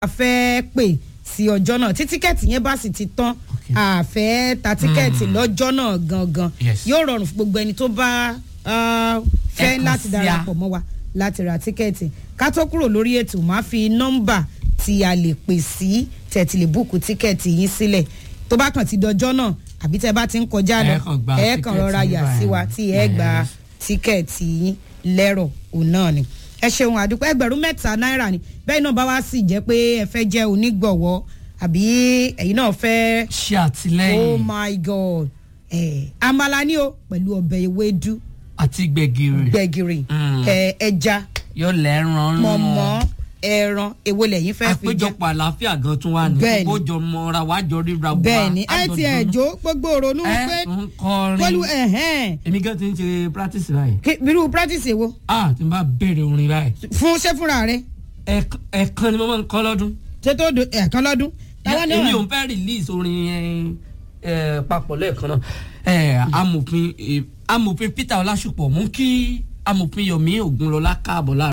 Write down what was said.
a fẹ́ pè sí ọjọ́ náà tí tíkẹ́ẹ̀tì yẹn bá sì ti tán Okay. a fẹ́ ta tíkẹ́ẹ̀tì lọ́jọ́ náà gangan Yes. yóò rọrùn fún gbogbo ẹni tó bá ah, fẹ́ Ẹ kàn láti sí a. darapọ̀ mọ́ wa láti ra tíkẹ́ẹ̀tì ká tó kúrò lórí ètò máa fi nọ́mbà tí a lè pè sí tẹ̀tì lè búùkù tíkẹ́ẹ̀tì yín sílẹ̀ tó bá kàn ti dọjọ́ náà àbí tẹ́ bá ti ń kọjá lọ Ẹ kàn gba ẹ kàn tíkẹ́ẹ̀tì rọra yín yà báyìí. sí wa tí ẹ gba Yes. tíkẹ́ẹ̀tì yín lẹ́rọ̀ òun náà ni ẹ ṣeun àdúpẹ́ ẹgbẹ̀rún mẹ́ta náírà ni bẹ́ẹ̀ náà bá wá sì jẹ́ pé ẹ fẹ́ jẹ́ onígbọ̀wọ́ àbí ẹ̀yin náà fẹ́ ṣe oh àtìlẹ́yìn my god eh, àmàlà ni o pẹ̀lú ọbẹ̀ ewédú àti gbẹ̀gìrì gbẹ̀gìrì Mm. eh, ẹja yóò lẹ́ran mọ̀mọ́ ẹran èwo lẹ́yìn fẹ́ fi jẹ àpéjọpọ̀ àlàáfíà gan tún wà ní Bẹ́ẹ̀ni. kókó jọ mọ́ra wájọ ríra wá bẹ́ẹ̀ ni ẹ àjọ ti dùnnú. ẹ̀jọ́ gbogbo òrònú ẹ pé ń kọrin pẹ̀lú ẹ̀hẹ́n èmi gan ti ń ṣe practice báyìí kí- irú practice èwo ah tí n bá bẹ̀rẹ̀ orin báyìí fún ṣé fúnra rẹ ẹ̀ẹ̀kan- ẹ̀ẹ̀kan ni mo máa ń kọ́ lọ́dún ṣé tó do ẹ̀ẹ̀kan lọ́dún táwọn èmi náà ò ń fẹ́ release orin ẹ, ẹ, papọ̀ lẹ́ẹ̀kan náà ẹ, amòfin ẹ, amòfin Peter Ọlásùpọ̀ mú kí amòfin Yomi Ògúnlọlá káàbọ̀ láàrin.